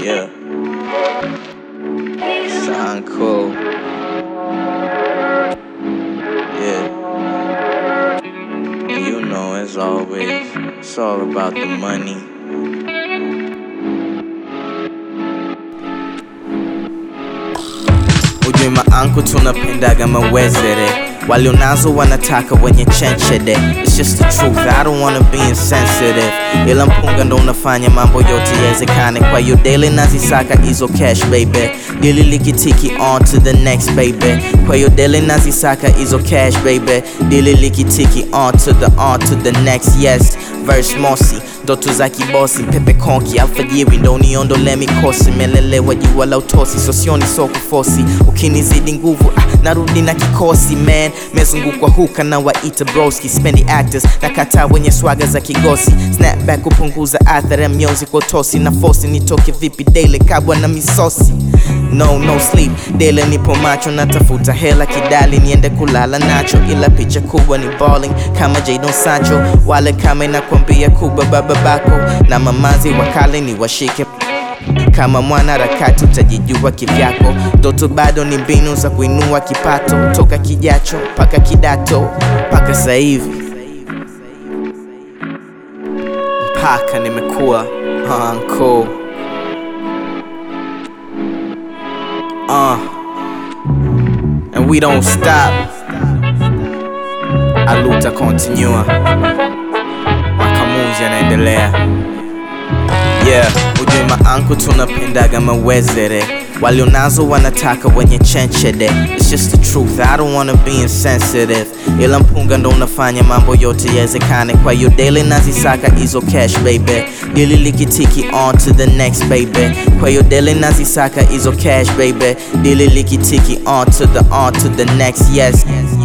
Yeah. Sound cool. Yeah. And you know, as always, it's all about the money. Ujue maanku tunapendaga mawezere walionazo wanataka wenye chenchede It's just the truth, I don't wanna be insensitive ila mpunga ndo unafanya mambo yote yawezekane kwa hiyo daily nazisaka hizo cash baby dili likitiki on to the next baby kwa hiyo daily nazisaka hizo cash baby dili likitiki on to the on to the next yes verse mosi ndoto za kibosi pepe konki alfajiri ndo uniondole mikosi melelewa jua la utosi sosioni so kufosi ukinizidi nguvu ah, narudi na kikosi man mezungukwa huka na waita broski spendi actors na kataa wenye swaga za kigosi snapback kupunguza athari ya mionzi kwa utosi na fosi nitoke vipi daily kabwa na misosi no no sleep daily nipo macho natafuta hela kidali niende kulala nacho ila picha kubwa ni balling kama Jadon Sancho wale kama inakwambia kubwa baba bako na mamazi wakale ni washike kama mwana harakati utajijua kivyako ndoto bado ni mbinu za kuinua kipato toka kijacho mpaka kidato mpaka sasa hivi mpaka nimekuwa anko uh, and we don't stop aluta continua makamuzi yanaendelea yeah ujue maanku tunapendaga mawezere walionazo wanataka wenye chenchede It's just the truth, I don't wanna be insensitive ila mpunga ndo unafanya mambo yote yawezekane kwa hiyo daily nazisaka hizo cash baby dili likitiki on to the next baby kwa hiyo daily nazisaka hizo cash baby dili likitiki on to the on to the next yes